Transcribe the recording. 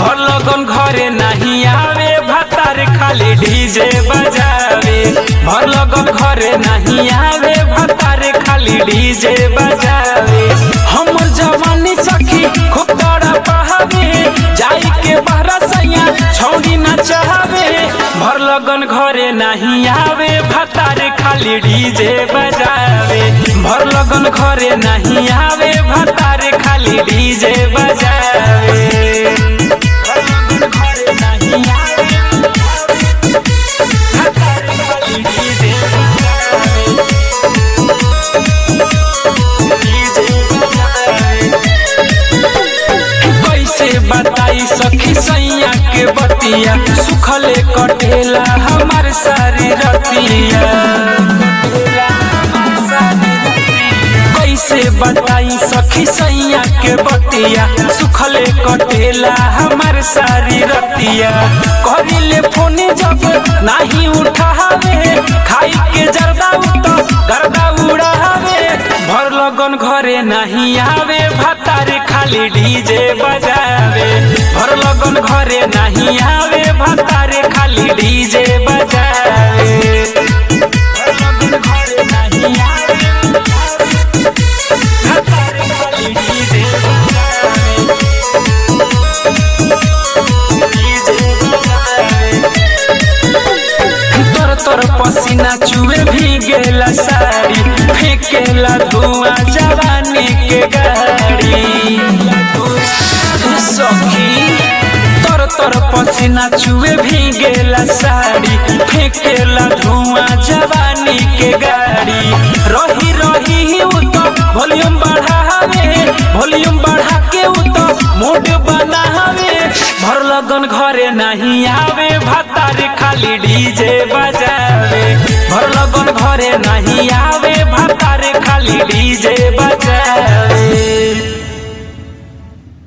भर लगन घरे नहीं आवे भतार खाली डीजे बजावे भर लगन घरे नहीं आवे भतार खाली डीजे बजावे हमर जवानी सखी खूब बड़ा बहावे जाई के बहरा सैया छौड़ी न चाहवे भर लगन घरे नहीं आवे भतार खाली डीजे बजावे भर लगन घरे नहीं आवे भतार खाली डीजे बजावे भर लगन घरे नहीं आवे, भतार खाली डीजे बजावे। डीजे बजावे। कैसे बताई सखी सैया के बतिया सुखले कटेला हमार सारी रतिया कैसे बताई सखी सैया के बतिया सुखले कटेला हमार सारी रतिया करिले फोन जब नहीं उठावे खाई के जरदा उतो गर्दा उड़ावे भर लगन घरे नहीं आवे भतारे खाली डीजे बजावे भर लगन घरे नहीं आवे भतारे खाली डीजे बजावे भर लगन घरे नहीं आवे, भतारे खाली डीजे बजावे। डीजे बजावे। तर तर पसीना चुए भी गेला साड़ी फेंकेला धुआं जवानी के गाड़ी सखी तर तर पसीना चुए भी गेला साड़ी फेंकेला धुआं जवानी के गाड़ी रही रही उ तो वॉल्यूम बढ़ावे वॉल्यूम बढ़ा के उ तो मूड बनावे भर लगन घरे नहीं आवे भतारे खाली डीजे बजावे भर लगन घरे नहीं आवे भतारे खाली डीजे